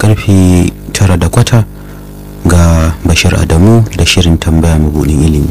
karfe tara da kwata ga bashir adamu da shirin tambaya mabudin ilimi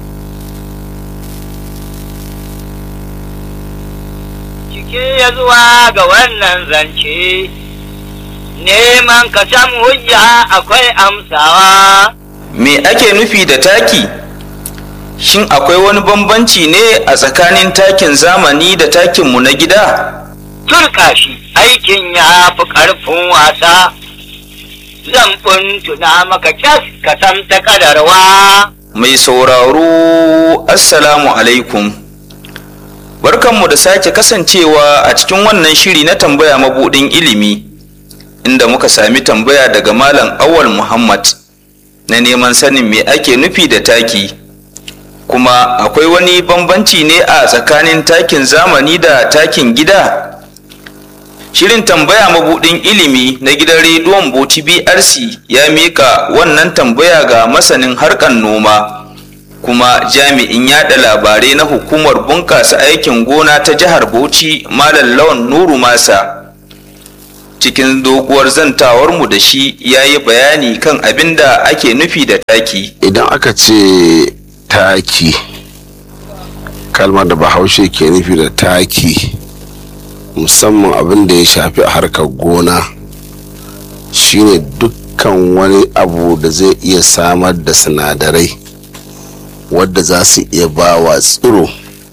cike ya zuwa ga wannan zance neman ka samu hujja akwai amsawa Me ake nufi da taki? Shin akwai wani bambanci ne a tsakanin takin zamani da takinmu na gida? turka shi aikin ya fi ƙarfin wasa zan tuna maka cas ka san ta kadarwa Mai sauraro, Assalamu alaikum. Barkanmu da sake kasancewa a cikin wannan shiri na tambaya mabuɗin ilimi, inda muka sami tambaya daga Malam Awal Muhammad na neman sanin me ake nufi da taki. Kuma akwai wani bambanci ne a tsakanin takin zamani da takin gida? Shirin tambaya mabudin ilimi na gidan rediyon Bauchi BRC ya mika wannan tambaya ga masanin harkar noma kuma jami'in yada labarai na hukumar bunƙasa aikin gona ta jihar Bauchi Malam Lawan Nuru Masa. Cikin doguwar zantawarmu da shi ya yi bayani kan abin da ake nufi da taki. idan aka ce taki kalmar da bahaushe ke nufi da taki musamman abin da ya shafi a harkar gona shine dukkan wani abu da zai iya samar da sinadarai wadda za su iya ba wa tsiro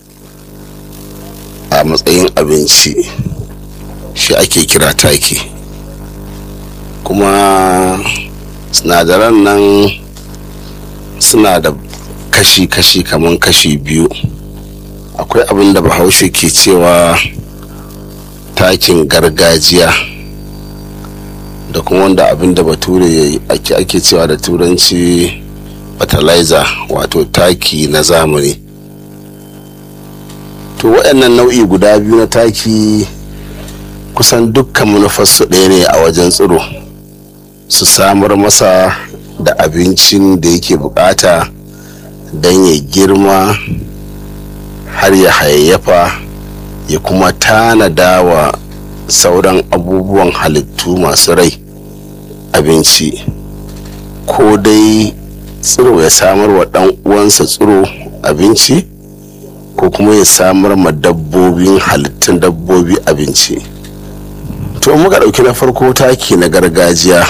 a matsayin abinci shi ake kira taki kuma sinadaran nan suna da kashi-kashi kamar kashi biyu akwai abin da bahaushe ke cewa takin gargajiya da kuma wanda abin da bature ake, ake cewa da turanci fertilizer wato taki na zamani to waɗannan nau'i guda biyu na taki kusan dukkan manufarsu ɗaya ne a wajen tsiro su samar masa da abincin da yake bukata don ya girma har ya hayayyafa ya kuma tanada wa sauran abubuwan halittu masu rai abinci ko dai tsiro ya samar wa ɗan uwansa tsiro abinci ko kuma ya samar ma dabbobin halittun dabbobi abinci to muka ɗauki na farko taki na gargajiya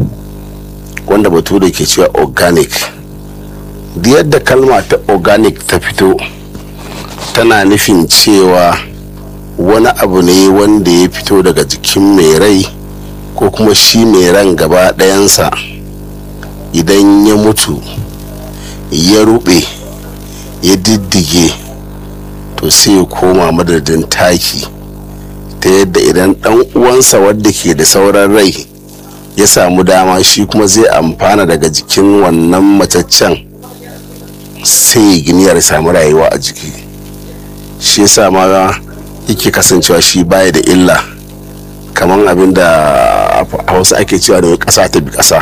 wanda bature ke cewa organic da yadda kalma ta organic ta fito tana nufin cewa wani abu ne wanda ya fito daga jikin mai rai ko kuma shi mai ran gaba ɗayansa idan ya mutu ya rube ya diddige to sai ya koma madadin taki ta yadda idan ɗan uwansa wadda ke da sauran rai ya samu dama shi kuma zai amfana daga jikin wannan mataccen sai ya gini ya samu rayuwa a jiki shi yasa ma yake kasancewa shi baya da illa kamar abin da hausa ake cewa da ƙasa ta bi ƙasa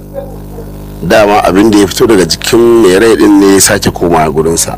dama abin da ya fito daga jikin mai rai din ne ya sake koma gurinsa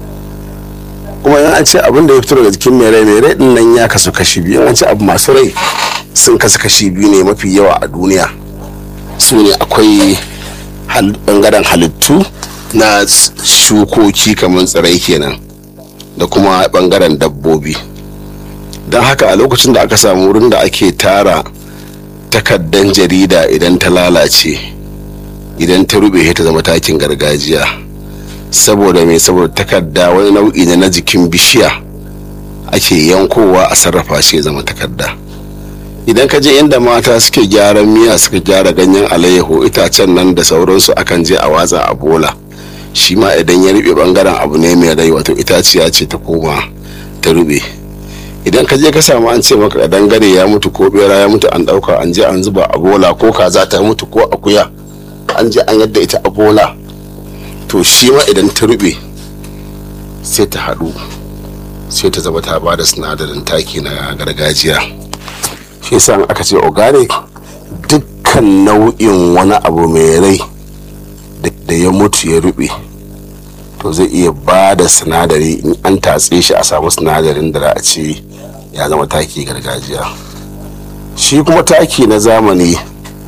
kuma in an ce abin da ya fito daga jikin mai rai mai rai din nan ya kasu kashi biyu in an ce abu masu rai sun kasu kashi biyu ne mafi yawa a duniya su ne akwai bangaren halittu na shukoki kamar tsirai kenan da kuma bangaren dabbobi don haka a lokacin da aka samu wurin da ake tara takaddan jarida idan ta lalace idan ta rube ta zama takin gargajiya saboda mai saboda takarda wani nau'i ne na jikin bishiya ake yankowa a sarrafa shi ya zama takarda idan ka je inda mata suke gyaran miya suka gyara ganyen alayyaho itacen nan da sauransu akan je a watsa a bola shi ma idan ya rube bangaren abu ne mai rai wato itaciya ce ta koma ta rube idan ka je ka samu an ce maka dangare ya mutu ko bera ya mutu an dauka an je an zuba a bola ko kaza ta mutu ko akuya an je an yadda ita a bola to shi ma idan ta rube sai ta haɗu sai ta zama ta ba da sinadarin taki na gargajiya shi yasa aka ce organic dukkan nau'in wani abu mai rai da ya mutu ya rube to zai iya ba da sinadari in an tatse shi a samu sinadarin da za a ce ya zama taki gargajiya shi kuma taki na zamani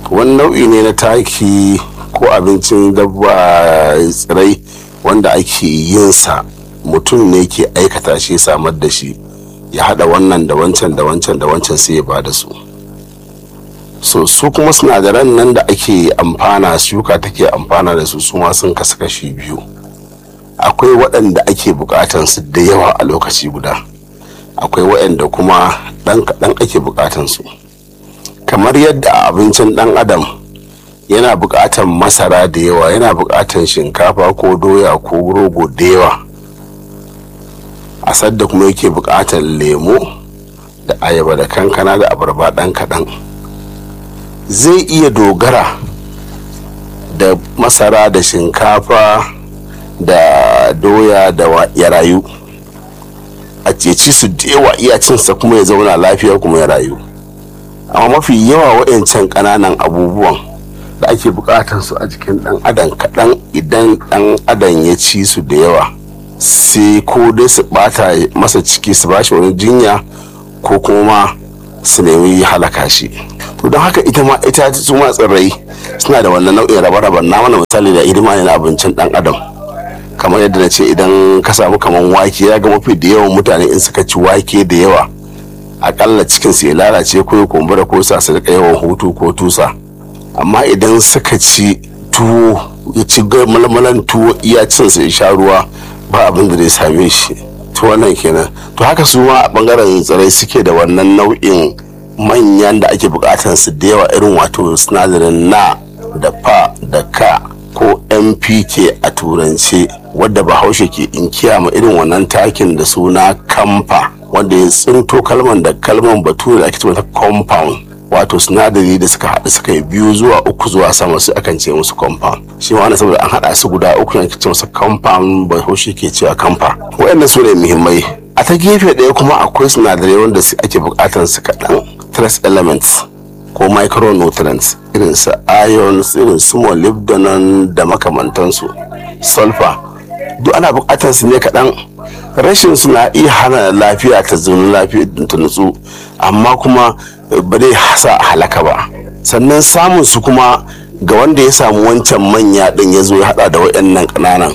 wani nau'i ne na taki ko abincin dabba tsirai wanda ake yin sa mutum ne ke aikata shi samar da shi ya hada wannan da wancan da wancan da wancan sai ya ba da su so su kuma sinadaran nan da ake amfana shuka take amfana da su su ma sun kasu kashi biyu akwai waɗanda ake buƙatan su da yawa a lokaci guda akwai waɗanda kuma ɗan kaɗan ake buƙatan su kamar yadda a abincin ɗan adam yana buƙatan masara da yawa yana buƙatan shinkafa ko doya ko rogo da yawa a sadda kuma yake buƙatan lemo da ayaba da kankana da abarba ɗan kaɗan zai iya dogara da masara da shinkafa da doya da ya rayu a ceci su da yawa iya cinsa kuma ya zauna lafiya kuma ya rayu amma mafi yawa waɗancan ƙananan abubuwan da ake buƙatar su a jikin ɗan adam kaɗan idan ɗan adam ya ci su da yawa sai ko dai su ɓata masa ciki su bashi wani jinya ko kuma su nemi halaka shi to don haka ita ma ita su ma tsirrai suna da wannan nau'in rabe-raben na mana misali da hidima ne na abincin ɗan adam kamar yadda na ce idan ka samu kamar wake ya ga mafi da yawan mutane in suka ci wake da yawa akalla cikin su ya lalace ko ya kumbura ko sa su rika yawan hutu ko tusa amma idan suka ci tuwo ya ci malmalan tuwo iya cin su ya sha ruwa ba abin da zai same shi to wannan kenan to haka su ma a bangaren tsirai suke da wannan nau'in manyan da ake bukatan su da yawa irin wato sinadarin na da fa da ka ko mpk a turance wadda bahaushe ke inkiya ma irin wannan takin da suna kamfa wanda ya tsinto kalman da kalman bature da ake ce mata compound wato sinadari da suka haɗu suka yi biyu zuwa uku zuwa sama su akan ce musu compound shi ma wani saboda an haɗa su guda uku ne ce musu compound bahaushe ke cewa kamfa waɗannan su ne muhimmai a ta gefe ɗaya kuma akwai sinadarai wanda ake buƙatar su kaɗan trace elements ko micronutrients irin su ions irin su molybdenum da makamantansu sulfur duk ana bukatar su ne kaɗan rashin su na iya hana lafiya ta zaune lafiya ta nutsu amma kuma ba zai sa a halaka ba sannan samun su kuma ga wanda ya samu wancan manya ɗin ya zo ya haɗa da waɗannan ƙananan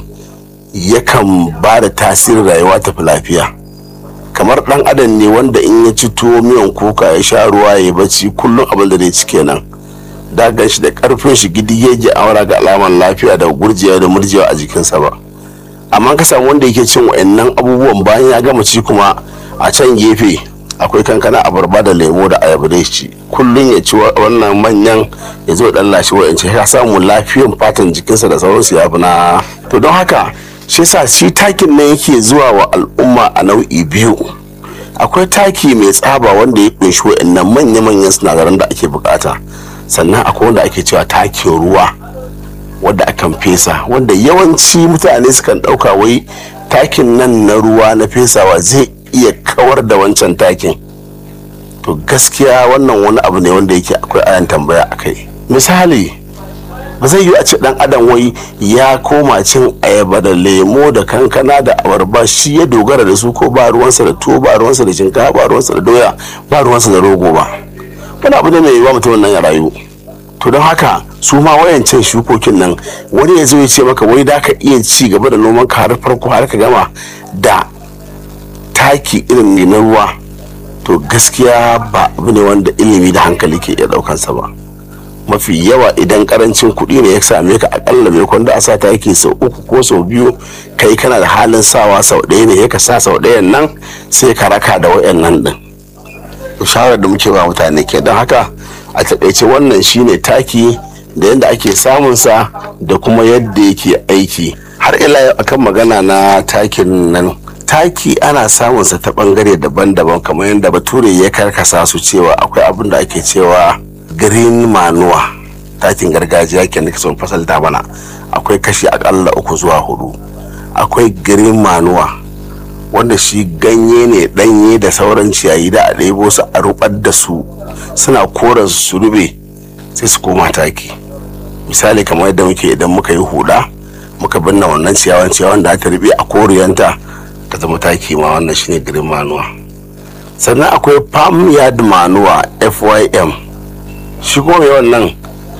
yakan ba da tasirin rayuwa tafi lafiya kamar dan adam ne wanda in ya ci tuwo miyan kuka ya sha ruwa ya bacci kullum abin da zai ci kenan da gan shi da karfin shi gidi yake aura ga alaman lafiya da gurjiya da murjiya a jikinsa ba amma ka samu wanda yake cin wa'annan abubuwan bayan ya gama ci kuma a can gefe akwai kankana abarba da lemo da ayaba da ci kullum ya ci wannan manyan ya zo dan lashe wa'ance ya samu lafiyan fatan jikinsa da sauransu ya fi na to don haka shi sa shi takin nan yake zuwa wa al'umma a nau'i biyu akwai taki mai tsaba wanda ya kunshi wa'annan manya-manyan sinadaran da ake bukata sannan akwai wanda ake cewa takin ruwa wanda akan fesa wanda yawanci mutane sukan dauka wai takin nan na ruwa na fesawa zai iya kawar da wancan takin to gaskiya wannan wani abu ne wanda yake akwai ayan tambaya a kai misali ba zai yi a ce dan adam wai ya koma cin ayaba da lemo da kankana da abarba shi ya dogara da su ko ba ruwansa da tuwo ba ruwansa da shinkafa ba ruwansa da doya ba ruwansa da rogo ba wani abu ne mai yiwa mutum nan ya rayu to don haka su ma wayancan shukokin nan wani ya zo ya ce maka wai da ka iya ci gaba da noman ka har farko har ka gama da taki irin na ruwa to gaskiya ba abu ne wanda ilimi da hankali ke iya daukansa ba mafi yawa idan karancin kuɗi ne ya same ka akalla mai kwanda a sa taki sau uku ko sau biyu kai kana da halin sawa sau ɗaya ne ya ka sa sau ɗayan nan sai ka raka da wayannan din shawarar da muke ba mutane ke don haka a taƙaice wannan shine taki da yadda ake samunsa da kuma yadda yake aiki har ila yau akan magana na takin nan taki ana samunsa ta bangare daban-daban kamar yadda bature ya karkasa su cewa akwai abin da ake cewa green manuwa takin gargajiya ke nika son fasalta bana akwai kashi akalla uku zuwa hudu akwai green manuwa wanda shi ganye ne danye da sauran ciyayi da a ɗebo su a rubar da su suna koren su rube sai su koma taki misali kamar yadda muke idan muka yi huda muka binne wannan ciyawan ciyawan da ta rube a koriyanta ta zama taki ma wannan shine green manuwa sannan akwai palm yard manuwa fym shi kuma mai wannan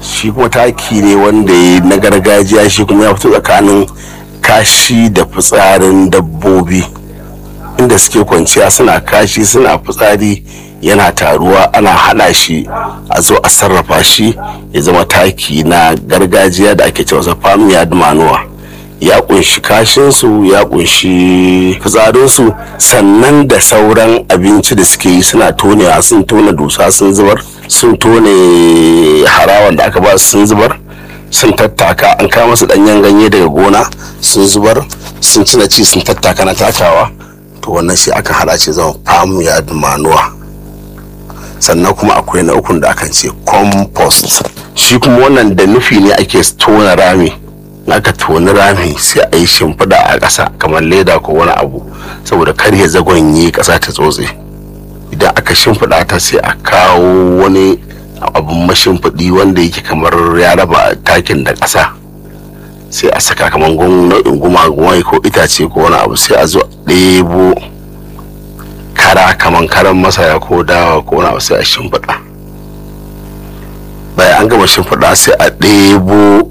shi kuma taki ne wanda ya na gargajiya shi kuma ya fito tsakanin kashi da fitsarin dabbobi inda suke kwanciya suna kashi suna fitsari yana taruwa ana hana shi a zo a sarrafa shi ya zama taki na gargajiya da ake cewa farm yard manuwa ya kunshi kashinsu ya kunshi fitsarinsu sannan da sauran abinci da suke yi suna tonewa sun tona dusa sun zubar sun tone harawan da aka ba su sun zubar sun tattaka an kama su danyen ganye daga gona sun zubar sun cina ci sun tattaka na takawa to wannan shi aka hada ce zama farm yard manuwa sannan kuma akwai na ukun da akan ce compost shi kuma wannan da nufi ne ake tona rami aka toni rami sai a yi shimfiɗa a ƙasa kamar leda ko wani abu saboda kar ya zagonye ƙasa ta tsotse idan aka shimfiɗa ta sai a kawo wani abun mashimfiɗi wanda yake kamar ya raba takin da ƙasa sai a saka kamar nau'in gumagumai ko itace ko wani abu sai a zo ɗebo kara kamar karan masara ko dawa ko wani abu sai a shimfiɗa bayan an gama shimfiɗa sai a ɗebo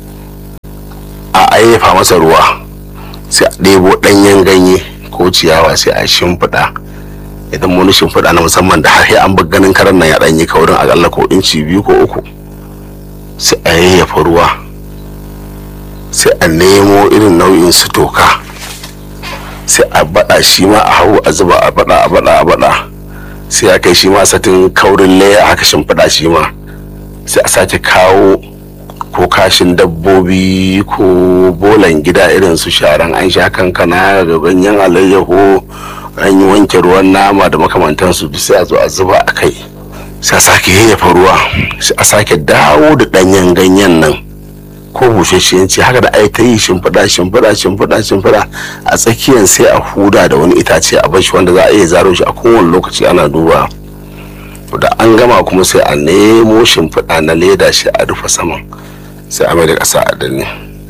a ayyafa masa ruwa sai a ɗebo ɗanyen ganye ko ciyawa sai a shimfiɗa idan wani shimfiɗa na musamman da har an bar ganin karan nan ya ɗanyi kaurin akalla ko inci biyu ko uku sai a yayyafa ruwa sai a nemo irin nau'in su toka sai a baɗa shi ma a hau a zuba a baɗa a baɗa a baɗa sai a kai shi ma satin kaurin laya haka shimfiɗa shi ma sai a sake kawo ko kashin dabbobi ko bolan gida irin su sharan an sha kankana da ganyen alayyaho an yi wanke ruwan nama da makamantansu sai a zo a zuba a kai sai a sake yayyafa ruwa sai a sake dawo da ɗanyen ganyen nan ko bushashiyanci haka da ai ta yi shimfiɗa shimfiɗa shimfiɗa shimfiɗa a tsakiyar sai a huda da wani itace a bashi wanda za a iya zaro shi a kowane lokaci ana duba da an gama kuma sai a nemo shimfiɗa na leda shi a rufe saman sai a mai da ƙasa a danne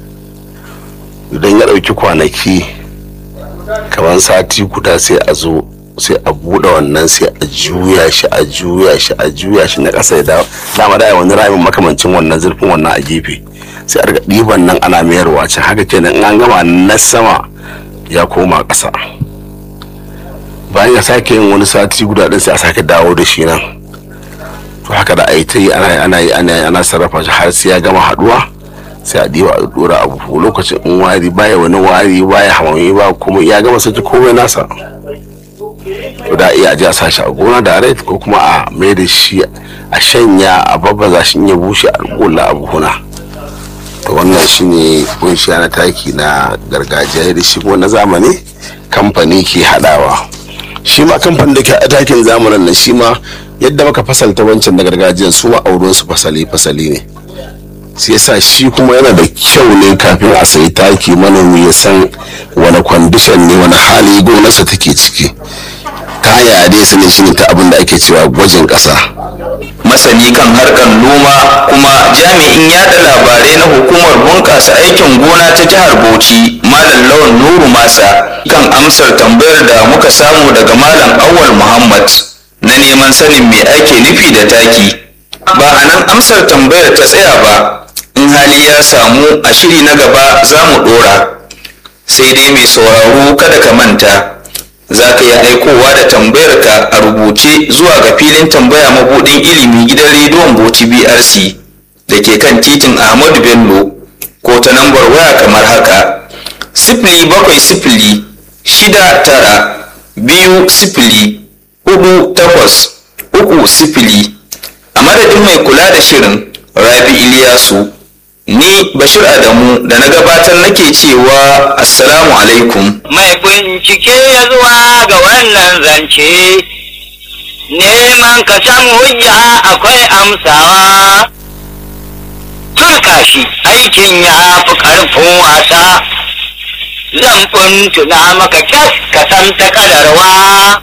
idan ya ɗauki kwanaki kamar sati guda sai a zo sai a buɗe wannan sai a juya shi a juya shi a juya shi na ƙasa ya dawo dama da wani ramin makamancin wannan zurfin wannan a gefe sai a riga ɗiban nan ana mayarwa can haka kenan in an gama na sama ya koma ƙasa bayan ya sake yin wani sati guda ɗin sai a sake dawo da shi nan to haka da ai ta yi ana ana yi ana ana sarrafa shi har sai ya gama haduwa sai a diba a dora abu lokacin in wari baya wani wari baya hamami ba kuma ya gama saki komai nasa to da iya ji a sashi a gona da rai ko kuma a mai da shi a shanya a babbaza shi ya bushe a kula a buhuna to wannan shine kunshiya na taki na gargajiya da shi kuma na zamani kamfani ke hadawa shi ma kamfanin da ke a takin zamanin nan shi ma yadda muka fasalta wancan na gargajiyan su ma'aurin su fasali fasali ne sai yasa shi kuma yana da kyau ne kafin a sayi taki manomi ya san wani kwandishan ne wani hali gonarsa take ciki kaya dai sani shi ne ta abin da ake cewa gwajin ƙasa masani kan harkar noma kuma jami'in yada labarai na hukumar bunƙasa aikin gona ta jihar bauchi malam lawan nuru masa kan amsar tambayar da muka samu daga malam awal muhammad na neman sanin me ake nufi da taki ba a nan amsar tambayar ta tsaya ba in hali ya samu a shiri na gaba za mu ɗora sai dai mai sauraro kada ka manta za ka iya aikowa da tambayar ka a rubuce zuwa ga filin tambaya mabudin ilimi gidan rediyon bauchi brc da ke kan titin ahmadu bello ko ta lambar waya kamar haka sifili bakwai sifili shida tara biyu sifili hudu takwas uku sifili a madadin mai kula da shirin rabi iliyasu ni bashir adamu da na gabatar nake cewa assalamu alaikum mai bincike ya zuwa ga wannan zance neman ka san hujja akwai amsawa turka shi aikin ya fi ƙarfin wasa zan tuna maka kyas ka san ta kadarwa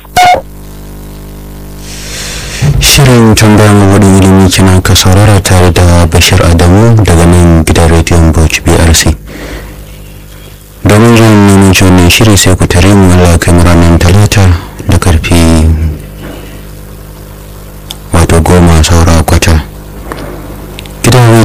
shirin tambaya mabuɗin ilimi kina ka saurara tare da bashir adamu daga nan gidan rediyon bauchi brc domin zuwa neman wannan shiri sai ku tare mu Allah kai mu ranar talata da karfe wato goma saura kwata gidan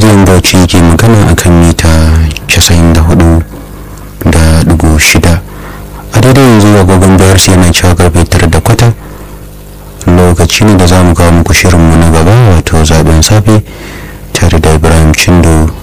bauchi ke magana akan mita 94 da dugu shida a daidai yanzu agogon bayar sai yana cewa karfe tara da kwata lokaci ne da za mu kawo muku shirinmu na gaba wato zaben safe tare da ibrahim cindo